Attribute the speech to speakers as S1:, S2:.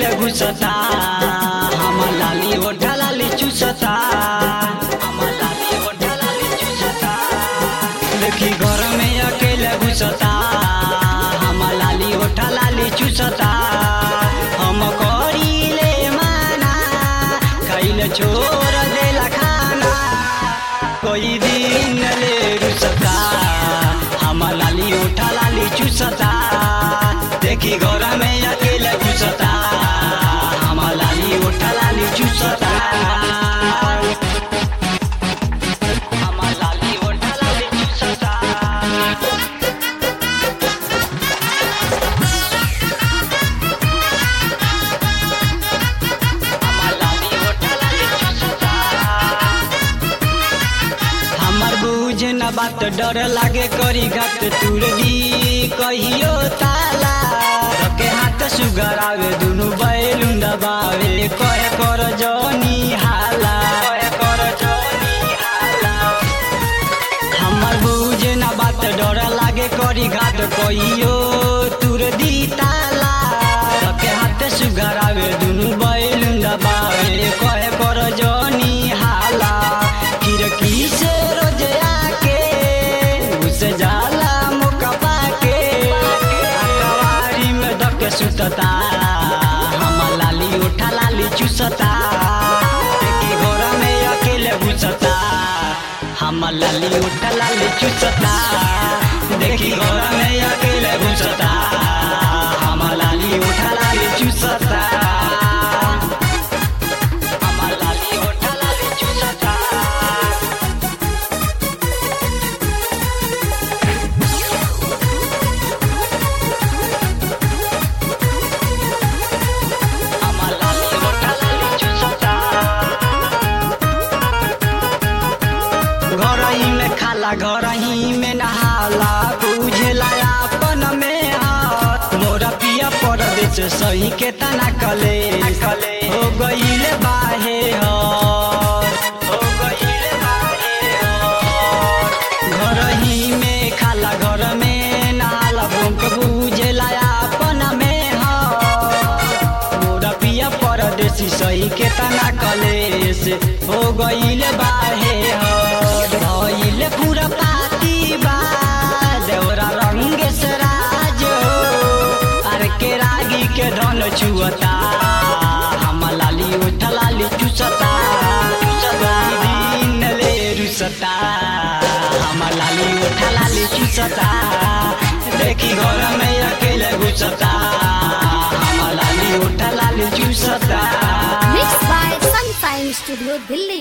S1: घुसता हमर लाली ओढ़ा लाली चुसता हमर लाली ओढ़ा लाली चुसता देखी घर में अकेले घुसता हमर लाली ओढ़ा लाली चुसता हम करीले माना खैले छोड़ देला खाना कोई दिन ले रुसता हमर लाली ओढ़ा लाली चुसता देखी घर में अकेले घुसता हमर लाली ओढ़ा लाली चुसता हमर लाली ओढ़ा लाली चुसता हमर लाली ओढ़ा लाली चुसता हमर बुझ न बात डर लागे करी घाट तुरली कहियो ताला के हाथ सुगर आवे दुनु बैलु दबावे कहे कर जनी हाला कहे कर जनी हाला हमर बुझ न बात डर लागे करी घाट कहियो तुर दी ताला के हाथ सुगर आवे दुनु बैलु दबावे कहे कर जनी हाला खिड़की से रोज आके घुस जाला मौका पाके अकवारी में धके सुतता हमर लाली उठा लाली चुसता एके घर में अकेले घुसता हमर लाली उठा लाली चुसता देखी घर में अकेले घुसता हमर लाली उठा लाली चुसता हमर लाली उठा लाली चुसता हमर लाली उठा लाली चुसता घरही में खाला घरही में नहाला बुझला अपन में हाथ मोरा पिया परदेश सही के तना कले कले हो गईले बाहे हर हो गईले बाहे हर घरही में खाला घर में नहाला भूख बुझला अपन में हर मोरा पिया परदेसी सही के तना कलेस हो गईल बाहे हद भइल पूरा पाती बा देवरा रंग सराज अरे के रागी के धन छुअता हम लाली उठ लाली चुसता चुसता दिन ले रुसता हम लाली उठ लाली चुसता देखी घर में अकेले घुसता हम लाली उठ लाली चुसता
S2: Mixed by Sunshine Studio, Delhi.